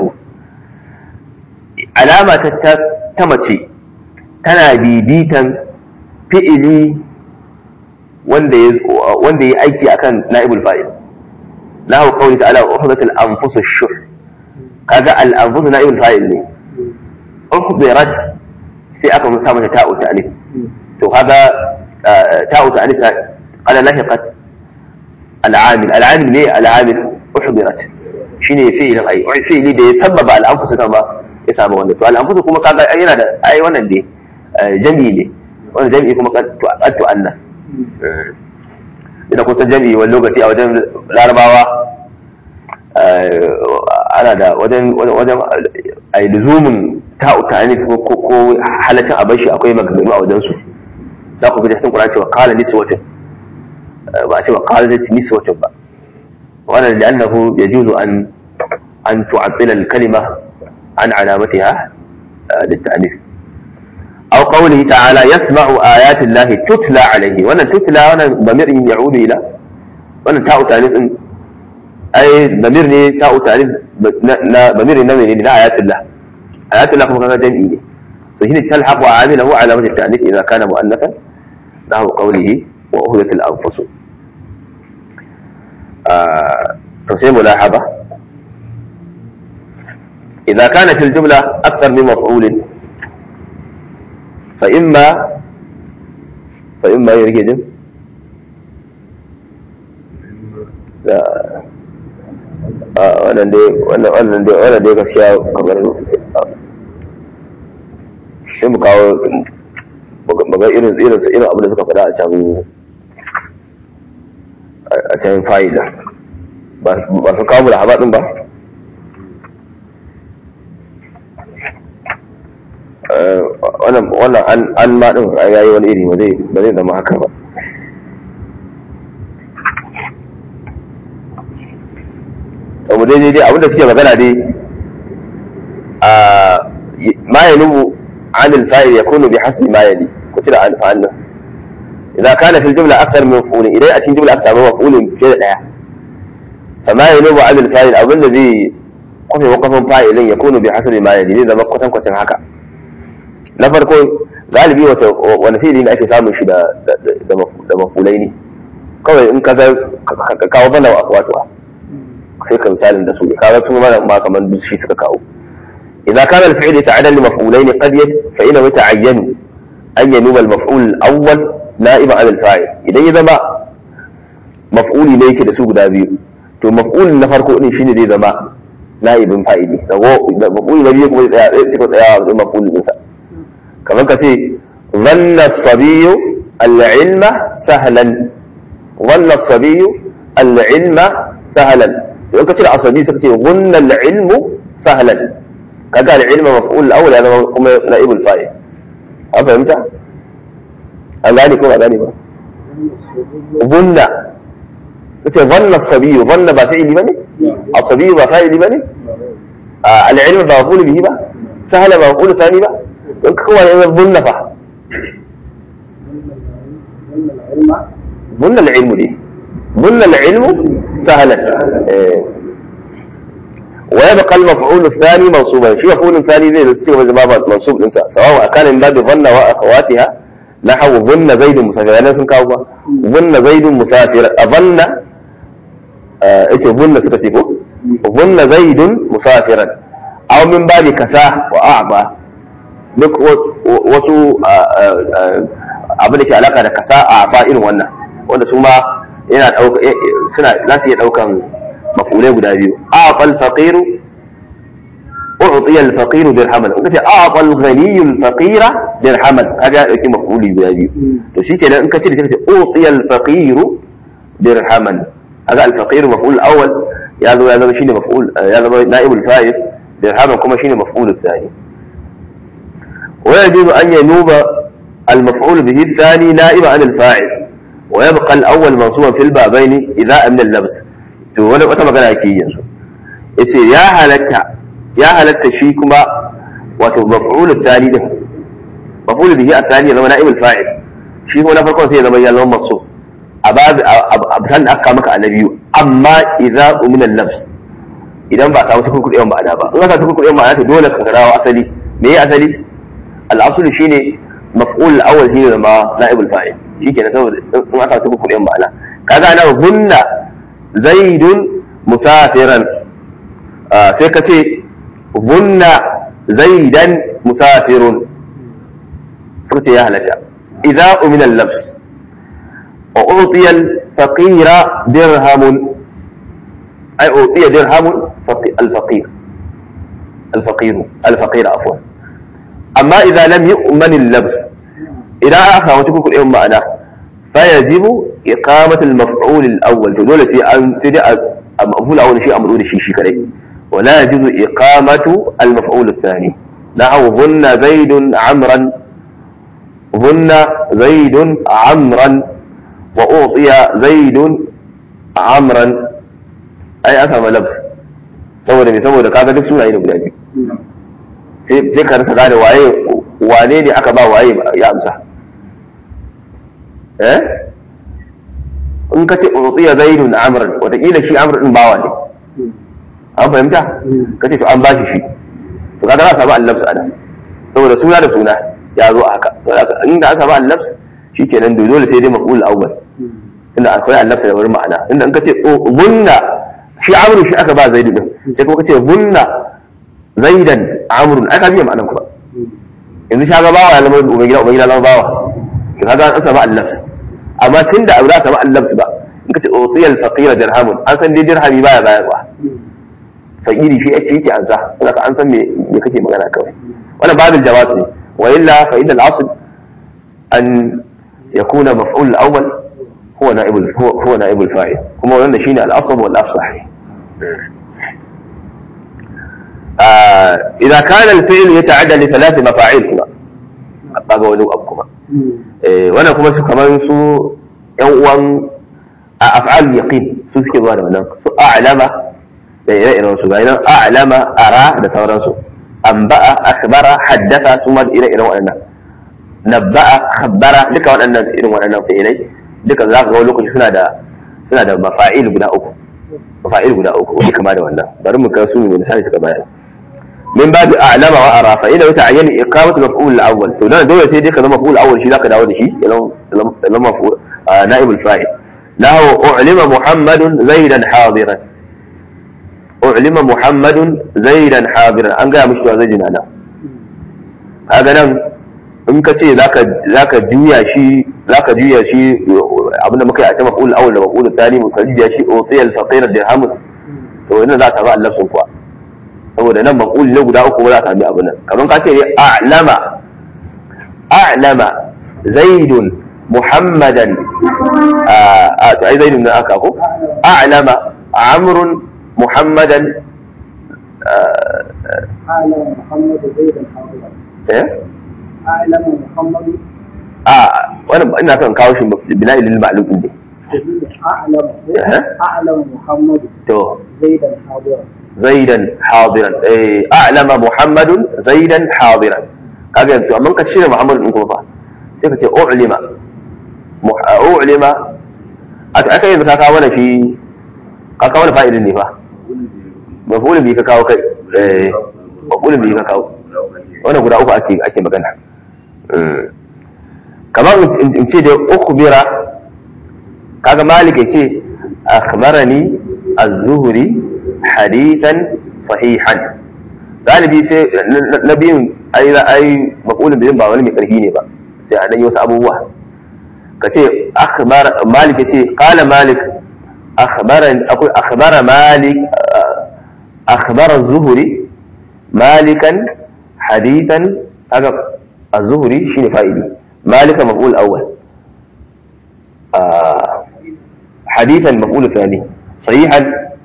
علامة تمتي تنا بيبيتا فئلي wanda ya aiki akan na'ibul fa'il lahu qawli ta'ala uhdat al-anfus ash-shuh kaga al-anfus na'ibul fa'il ne uhdirat sai aka sa mata ta'u ta'lif to kaga ta'u ta'lif qala lahiqat العامل العامل ليه العامل احضرت shine fi'ilin ai fi'ili da ya sababa al'anfusu sama ya samu wannan to al'anfusu kuma kaga ai yana da ai wannan ne jami'i ne wannan jami'i kuma qad tu'anna idan kun san jami'i wani lokaci a wajen larabawa ana da wajen wajen ai luzumin ta'u ta'ani ko ko halatin abashi akwai maganganu a wajen su za ku ga cikin Qur'ani cewa qala niswatun ba ce wa qalat niswatun ba wannan li'annahu yajuzu an an tu'attila al-kalima an alamatiha للتأنيث أو قوله تعالى يسمع آيات الله تتلى عليه وأن تتلى وأن ضمير يعود إلى وأن تاء تأنيث أي ضمير تاء تأنيث ضمير نمي إلى آيات الله آيات الله كما كان جمعي فهنا تلحق عامله علامة التأنيث إذا كان مؤنثا له قوله وأهدت الأنفس تصير ملاحظة إذا كان في الجملة أكثر من مفعول فإما فإما يريد لا wannan dai wannan wannan dai wannan dai gaskiya kamar sai mu kawo maga irin irin irin abin da suka faɗa a can a can fa'ida ba su kawo da habaɗin ba wannan an maɗin ya yi wani iri ba zai zama haka ba abu dai dai abinda suke magana dai a ma ya nubu عن الفاعل يكون بحسب ما يلي كتب عن فعلنا إذا كان في الجملة أكثر من مفعول إليه أتي جملة أكثر من مفعول جزء فما ينوب عن الفاعل أو الذي قف وقف فاعل يكون بحسب ما يلي إذا ما قتن قتن هكا na farko galibi wata wani fili ne ake samun shi da mafulai ne kawai in ka kawo bana wato sai ka misalin da su kaga su mana ma kamar duk shi suka kawo إذا كان الفعل يتعدى لمفعولين قد يت... فإنه يتعين أن ينوب المفعول الأول نائبا عن الفاعل إذا إذا ما مفعول إليك da su guda biyu to maf'ul na farko din shine zai zama na'ibin fa'ili da maf'ul na biyu kuma ya tsaya sai ka tsaya a maf'ul din sa kamar ka ce dhanna as-sabiyyu al-ilma sahlan dhanna as-sabiyyu al-ilma sahlan to ka ce asabi sai ka ce dhanna al-ilmu sahlan kaga al-ilma maf'ul al-awwal ya zama kuma na'ibul fa'il an fahimta an gane ko ba gane ba dhanna kace dhanna as-sabiyyu dhanna ba fi'ili bane الصبي ba fa'ili bane al-ilm ba maf'ul bihi ba sahla ba maf'ul thani ba don ka kowa ne bunna fa bunna al-ilm ne bunna al-ilm sahlan ويبقى المفعول الثاني منصوبا شو مفعول ثاني زي تصيغ زي منصوب انسى سواء كان من باب ظن واخواتها نحو ظن زيد مسافر انا سن كاو ظن زيد مسافر اظن ake bunna suka ce ko bunna zaidun musafiran aw min babi kasa wa a'ma duk wasu abin da ke alaka da kasa a ba irin wannan wanda su ma yana dauka suna za su iya daukan mafulai guda biyu a'fal faqiru u'tiya al-faqiru dirhaman in kace a'fa al-ghaniyyu al-faqira dirhaman kaga ya dauki mafuli guda biyu to shikenan in kace da kace u'tiya al-faqiru dirhaman هذا الفقير مفعول الأول يا ذو يا ذو شيء مفعول يا ذو نائب الفاعل درهما كما شيء مفعول الثاني ويجوز أن ينوب المفعول به الثاني نائب عن الفاعل ويبقى الأول منصوبا في البابين إذا من اللبس ولا wata magana yake yanzu yace ya halatta ya halatta shi kuma wato maf'ul الثاني din maf'ul bihi الثاني zama na'ib al-fa'il shi kuma na farkon sai ya zama ya zama mansub a babu abusan da aka maka a na biyu amma idza umina nafs idan ba samu cikin kuɗin ma'ana ba in ka samu kuɗin ma'ana to dole ka garawa asali me ya asali al-aslu shine maf'ul al-awwal shine zama na'ibul fa'il shikenan saboda in aka samu kuɗin ma'ana kaga ana hunna zaidun musafiran sai ka ce hunna zaidan musafirun suka ce ya halatta idza umina al-nafs وأعطي الفقير درهم أي أعطي درهم الفقير الفقير الفقير عفوا أما إذا لم يؤمن اللبس إذا أخذ وتكون كل يوم معنا فيجب إقامة المفعول الأول تقول في أن تدع المفعول الأول شيء أمر شيء شيء كذي ولا يجوز إقامة المفعول الثاني نحو ظن زيد عمرا ظن زيد عمرا وأعطي زيد عمرا أي أفهم لبس saboda mai saboda kaga duk sunaye ne guda biyu sai ka rasa gane waye wane ne aka ba waye ya amsa eh in ka ce utiya zaidun amran wataƙila shi amr din bawa ne an fahimta ka ce to an bashi shi to kaga za ka samu allabs ana saboda suna da suna ya zo a haka inda aka ba allabs shikenan dole sai dai maf'ul awwal inda akwai allabs da wurin ma'ana inda in ka ce bunna shi amru shi aka ba zaidu din sai kuma ka ce bunna zaidan amrun aka biya ma'anan kuma yanzu shi ga bawa ya zama ubangida ubangida zama bawa to kaga an samu allabs amma tunda abu za ka samu allabs ba in ka ce utiyal faqira dirhamun an san dai dirhami baya bayarwa fakiri shi ake yake ansa saboda an san me me kake magana kawai wannan babin jawaz ne wa illa fa inna al-asl an yakuna maf'ul al-awwal huwa na'ib huwa huwa na'ib al-fa'il kuma wannan shine al-asl wal afsah إذا كان الفعل يتعدى لثلاث مفاعيل كما أبقى ولو أبكما وانا كما شو كمان سو يوم أفعال اليقين سو سكي ظاهر من سو أعلم da ire-iren su ga nan a'lama ara da sauransu anba'a akhbara haddatha su ma ire-iren waɗannan nabba'a khabbara duka waɗannan irin waɗannan fi'ilai duka za ka ga lokaci suna da suna da mafa'il guda uku mafa'il guda uku wani kama da wannan bari mu kai su ne misali suka bayar min babu a'lama wa ara fa idan ta'ayyana iqamatu maf'ul al-awwal to dan dole sai dai ka zama maf'ul al-awwal shi zaka dawo da shi ya zama maf'ul na'ib al-fa'il lahu u'lima muhammadun zaidan hadiran u'lima muhammadun zaidan hadiran an gaya mishi cewa zai jina nan kaga nan in ka ce zaka zaka juya shi zaka juya shi abinda muka yi a cikin maf'ul awwal da maf'ul thani mu juya shi utiya al-faqir dirham to ina za ka ba Allah sun kuwa saboda nan maqul ne guda uku ba za ka sami abin nan kamar ka ce ne a'lama a'lama zaidun muhammadan a to ai zaidun ne aka ko a'lama amrun muhammadan أعلم محمد زيدا حاضرا eh أعلم محمد a wannan ina son kawo shi bina'i lil ma'lum din ne أعلم أها. أعلم محمد to زيدا حاضرا zaidan hadiran eh a'lama muhammadun zaidan hadiran kaga yanzu amma ka cire muhammadun din kuma fa sai ka ce u'lima Mu- u'lima aka aka yanzu ka kawo mana shi ka kawo mana fa'idin ne fa mafulun bi ka kawo kai eh mafulun bi ka kawo wannan guda uku ake ake magana Mm. kamar in in ce da ukhbira kaga malik yace akhbarani az-zuhri hadithan sahihan galibi sai na biyun ai ai maqulun biyun ba wani mai karfi ne ba sai a dan yi wasu abubuwa ka ce akhbar malik yace qala malik akhbarani akwai akhbara malik akhbara az-zuhri malikan hadithan kaga az-zuhri shine fa'ili malika maf'ul awwal آه حديثا مفعول ثاني صحيحا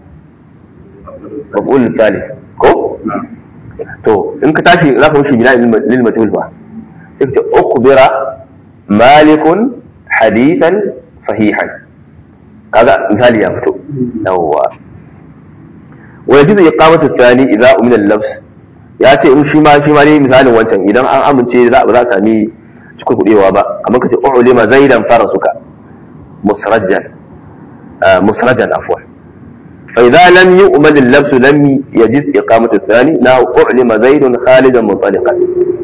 مفعول ثالث كو تو ان كتاشي لا تمشي بناء للمجهول بقى تكتب اخبر مالك حديثا صحيحا هذا مثال يا فتو هو ويجوز إقامة الثاني إذا أمن اللبس ya ce in shi ma shi ma ne misalin wancan idan an amince za ba za a sami cikin kuɗewa ba kamar ka ce ulima zaidan farasuka مسرجا آه مسرجا عفوا فإذا لم يؤمن اللبس لم يجز إقامة الثاني لا أعلم زيد خالدا منطلقا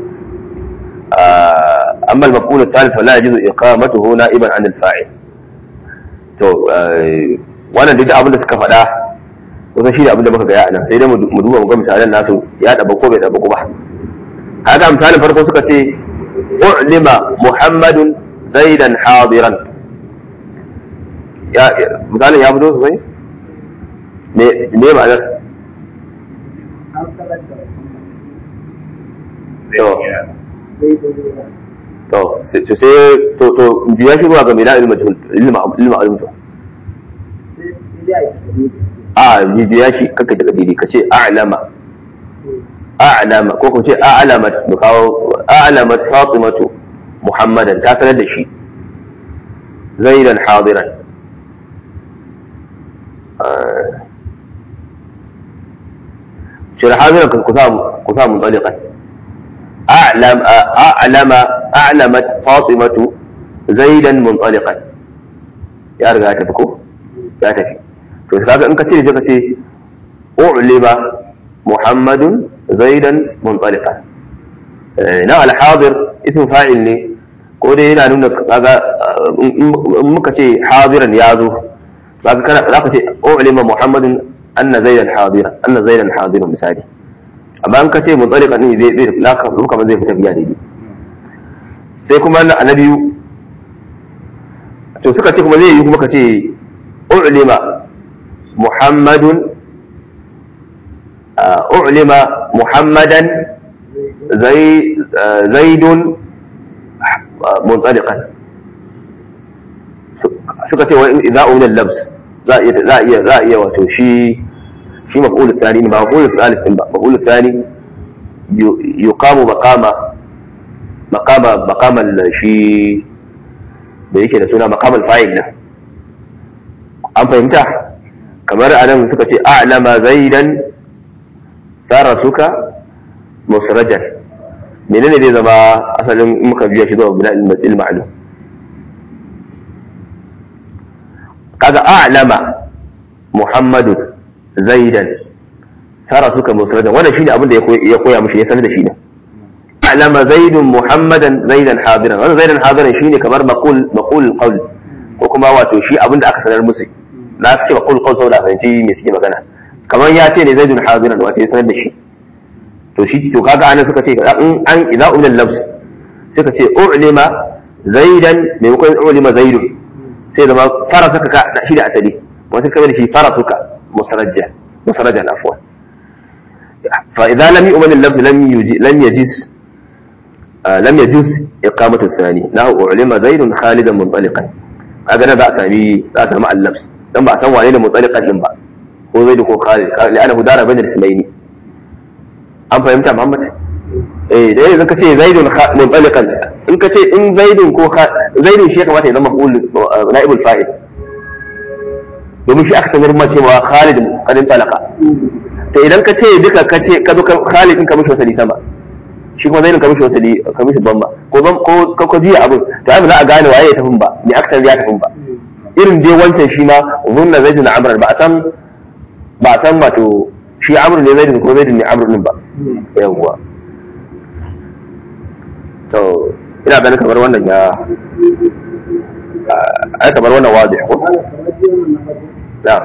آه أما المفعول الثالث فلا يجوز إقامته نائبا عن الفاعل to wannan duk abin da suka faɗa kusan shi ne abin da muka gaya nan sai dai mu duba mu ga misalan nasu ya daba ko bai daba ko ba haka misalin farko suka ce u'lima muhammadun zaidan hadiran ya misalin ya fito sosai me me ma'anar أرسلت to زيد زيدا to sai to sai to to biya shi ruwa ga mai da'il majhul ilma ilma alim to بداية جديدة a biya shi kaka daga didi ka ce a'lama a'lama ko ko ce a'lamat mu kawo a'lamat fatimatu muhammadan ta sanar da shi zaidan hadiran شر حاضرا كسام كسام منطلقا أعلم أعلم أعلمت فاطمة زيدا منطلقا يا رجال تفكو يا تفي فكذا إن كثير جا كثير أعلم محمد زيدا منطلقا na alhadir ism fa'il ne ko dai yana nuna kaga in muka ce hadiran ya zo zaka kana zaka ce ulima muhammadun anna zaidan hadiran anna zaidan hadiran misali amma in ka ce mutsariqa ne zai zai laka kamar zai fita biya daidai sai kuma na na biyu to suka ce kuma zai yi kuma ka ce ulima muhammadun ulima muhammadan zai zaidun muntsaliqan suka ce wa idza umila labs za a iya za a iya za a iya wato shi shi maf'ul thani ne ba maf'ul thalith din ba maf'ul thani yuqamu maqama maqama maqama shi da yake da suna maqamal fa'il nan an fahimta kamar anan suka ce a'lama zaidan farasuka musrajan menene zai zama asalin in muka biya shi zuwa bina ilmi ma'lum kaga a'lama muhammadu zaidan tara suka musrajan wannan shine abin da ya koya mishi ya sanar da shi ne a'lama zaidun muhammadan zaidan hadiran wannan zaidan hadiran shine kamar maqul maqul qawl ko kuma wato shi abin da aka sanar musu na ce maqul qawl saboda fahimci me suke magana kamar ya ce ne zaidun hadiran wato ya sanar da shi to shi to kaga anan suka ce in an idza ulil labs suka ce ulima zaidan maimakon ulima zaidun sai zama fara suka ka shi da asali wata kamar da shi fara suka musarajja musarajja afwan فإذا لم يؤمن اللفظ لم يجي لم يجز آه لم يجوز إقامة الثاني له أعلم زيد خالدا منطلقا هذا أنا بأس به بأس مع اللبس لم بأس علينا منطلقا لم بأس هو زيد هو خالد لأنه دار بين الاسمين أم فهمت يا محمد؟ eh da yanzu ka ce zaidun muntsalikan in ka ce in zaidun ko zaidun shi ya kamata ya zama maf'ul na'ibul fa'il domin shi aka sanar ma cewa Khalid kadin talaka to idan ka ce duka ka ce ka zo Khalid din ka mishi wasali sama shi kuma zainun ka mishi wasali ka mishi bamba ko ko ko ko jiya abin to ai ba za a gane waye ya tafin ba ni aksan ya tafin ba irin dai wancan shi ma zunna zaidun amr ba a san ba a san wato shi amr ne zaidun ko zaidun ne amr din ba yawwa to ina ganin kamar wannan ya ai kamar wannan wazi ko قال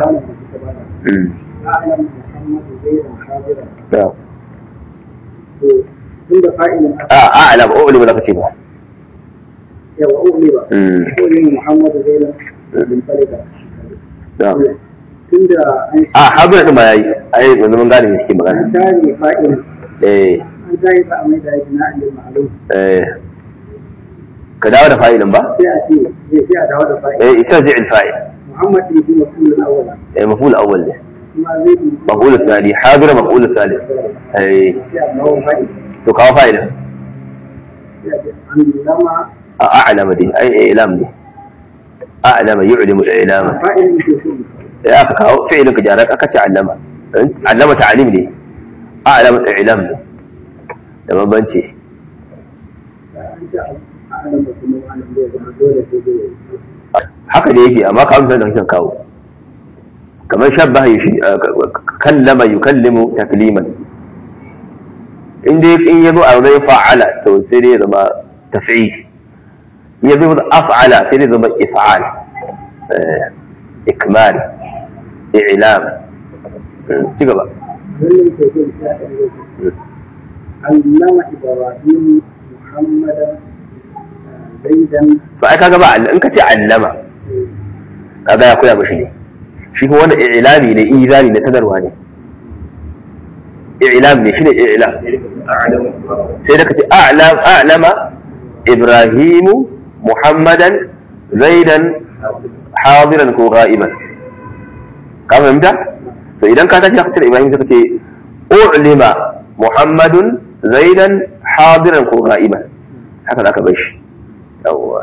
a كما نعم a ala ba uli ba kace ba يا أولي بقى أولي محمد زينب بن فلكة da tun da an a habira din ma yayi ai yanzu mun gane me suke magana an share fa'il eh an share ba a mai da yake na alim ma'alum eh ka dawo da fa'ilin ba sai a ce zai sai a dawo da fa'il eh isa zai fa'il muhammad ne shi mafulun awwala eh maf'ul awwal ne kuma zai yi maf'ul thani habira maf'ul thalith eh sai a dawo fa'il to kawo fa'ilin sai a ce an lama a a'lama dai ai ilam ne a'lama yu'limu al-ilama fa'il ne ke so ya aka kawo fi'ilin ka jarar aka ce allama allama ta'alim ne a'lama ilam ne da bambanci an ce a alam da kuma alam zai zama dole sai zai yi haka da yake amma ka amsa da hakan kawo kamar shabbaha yushi kallama yukallimu takliman in dai in yazo a zai fa'ala to sai dai ya zama taf'il in yazo af'ala sai dai ya zama if'al eh, ikmal i'lam Mm, ci gaba wannan ke so sai aka yi allama ibrahim muhammadan zaidan to ai kaga ba in ka ce allama kaga ya koya mishi ne shi kuma wannan i'lami ne izani ne sanarwa ne i'lam ne shine i'lam sai da kace a'lam a'lama ibrahimu muhammadan zaidan hadiran ko ghaiban ka fahimta to idan ka tashi ka ce ibrahim sai kace u'lima muhammadun zaidan hadiran ko ghaiban haka zaka bar shi yawwa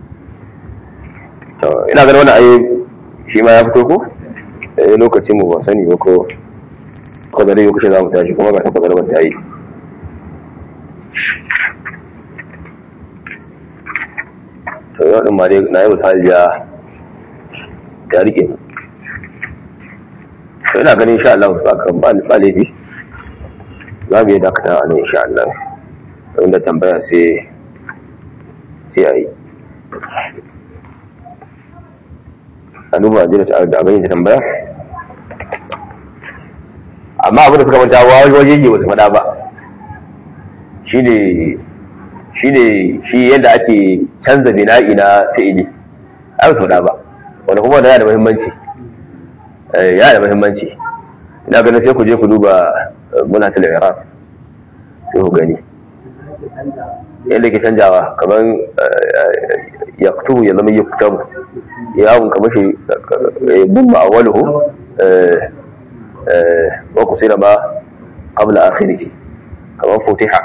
to ina ganin wannan ayi shi ma ya fito ko eh lokacin mu ba sani ba ko ko da yau kace za mu tashi kuma ga ta kwadar ta yi to yau din ma dai na yi misali ya ya rike mu to ina ganin insha Allah ba kan ba ni tsalebi za mu yi dakata a nan insha Allah inda tambaya sai sai a yi a duba jira ta da abin da tambaya amma abin da suka manta wa waje ne wasu fada ba shi ne shi ne shi yadda ake canza bina'i na fi'ili ai wasu fada ba wanda kuma da yana da muhimmanci Eh, yana da muhimmanci ina ganin sai ku je ku duba muna ta iraq sai ku gani yadda ke canjawa kamar yaktubu ya zama yuktabu yawon kamar shi bumma a waluhu wa ku sira ba qabla akhirih kamar futiha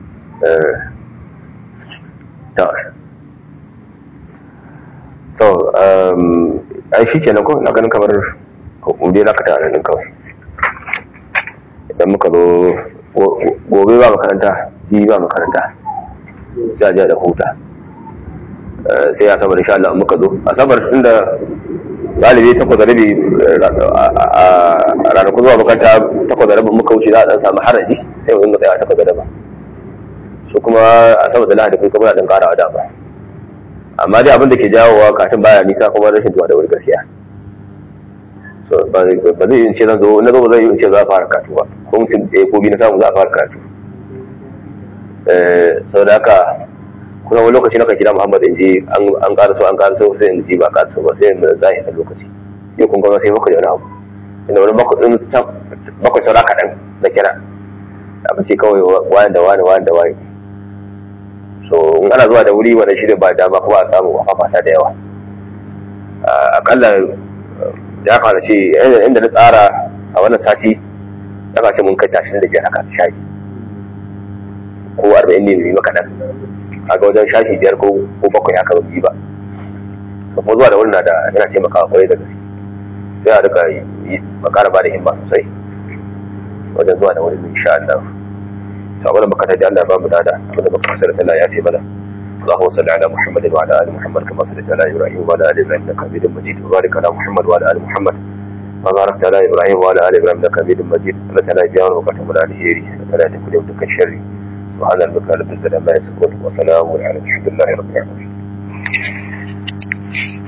ta to ai shi kenan ko na ganin kamar dai za ka tare nan kawai idan muka zo gobe ba makaranta ji ba makaranta sai a je da huta sai a sabar insha Allah muka zo a sabar inda galibi takwas da rabi a ranakun zuwa makaranta takwas da rabin muka wuce za a dan samu haraji sai mu dinga tsaya takwas da rabin su kuma a sabar da lahadi kuma muna dan karawa da ba amma dai abin da ke jawowa katin baya nisa kuma rashin zuwa da wuri gaskiya so ba zai ba zai in ce zan zo na zo ba zai in ce za a fara karatu ba ko mutum ɗaya ko biyu na samu za a fara karatu sau da haka kuma wani lokaci na kan kira muhammad in ji an ƙara so an ƙara so sai in ji ba ƙara so ba sai in za a yi lokaci yau kun gama sai bakwai da wani abu inda wani bakwai saura kaɗan na kira aka ce kawai wani da wani wani da wani so in ana zuwa da wuri wannan shi ba dama kuma a samu a fafata da yawa akalla ya fara ce inda na tsara a wannan sati ya ce mun kai tashin da biyar haka shafi ko arba'in ne mai maka nan kaga wajen shafi biyar ko bakwai haka ba ba kuma zuwa da wurin na da yana taimakawa kwarai da gaske sai a rika yi makara ba da himma sosai wajen zuwa da wurin insha Allah to abin da muka taji Allah ba mu dada abin da muka fasara Allah ya fi mana اللهم صل على محمد وعلى ال محمد كما صليت على ابراهيم وعلى ال ابراهيم انك حميد مجيد وبارك على محمد وعلى ال محمد وباركت على ابراهيم وعلى ال ابراهيم انك حميد مجيد لا تلا جار وقتم ولا الهيري ولا تكن يوم تكن شري سبحان ربك رب العزه عما يصفون وسلام على الحمد لله رب العالمين